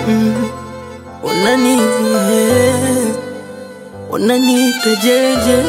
mm. Unani eh, unaniita jeje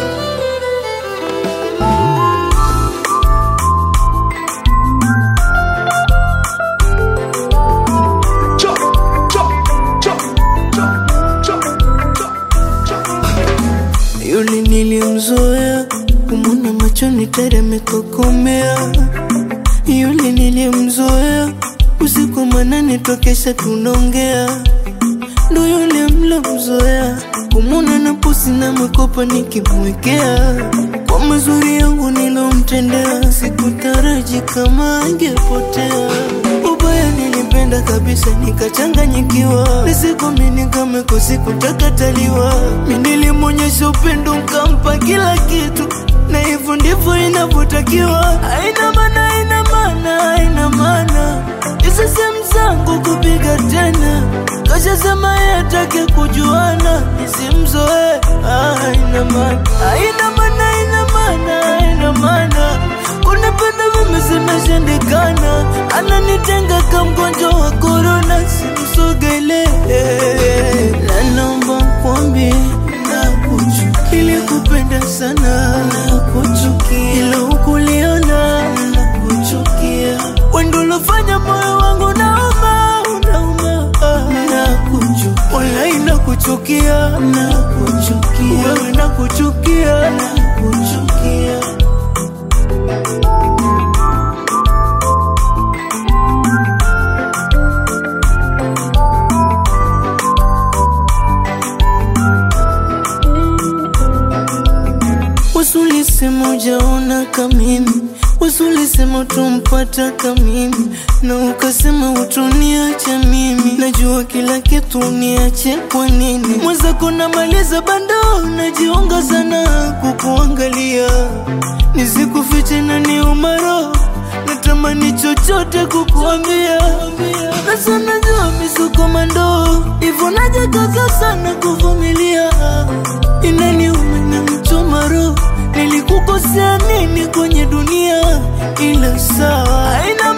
Yule nilimzoea kumwona machoni teremekokomea. Yule nilimzoea usiku manane tokesha tunaongea. Ndo yule mlomzoea kumwona na pusi na mwekopa nikimwekea. Kwa mazuri yangu nilomtendea, sikutaraji kama angepotea. Ubaya nilipenda kabisa nikachanganyikiwa, nisikomini kama kusikutakaaliwa. Mi nilimwonyesha upendo nkampa kila kitu, na hivyo ndivyo inavyotakiwa. Haina maana, haina maana, haina maana hizo sehemu zangu kupiga tena, kashasema yeye atake kujuana, nisimzoe. Ah, haina maana, haina maana, haina maana, haina maana kunipenda mimi zimeshindikana, ananitenga kama mgonjwa wa korona, simsogele na naomba kwambi nakuchukia, ilikupenda sana nakuchukia, ila ukuliona nakuchukia, wendo ulofanya moyo wangu nauma, unauma nakuchukia, walai nakuchukia, nakuchukia, wewe nakuchukia, nakuchukia Wasulisema ujaona kamimi, wasulisema utumpata kamimi, na ukasema utuniacha mimi. Najua kila kitu uniache kwa nini? Mwenzako namaliza bando, najiunga sana kukuangalia, nisikufiche na ni umaro natamani chochote kukuambia, na sana jua misukomando hivyo najikaza sana kuvumilia, inaniuma na mchoma roho, nilikukosea nini kwenye dunia? Ila sawa, haina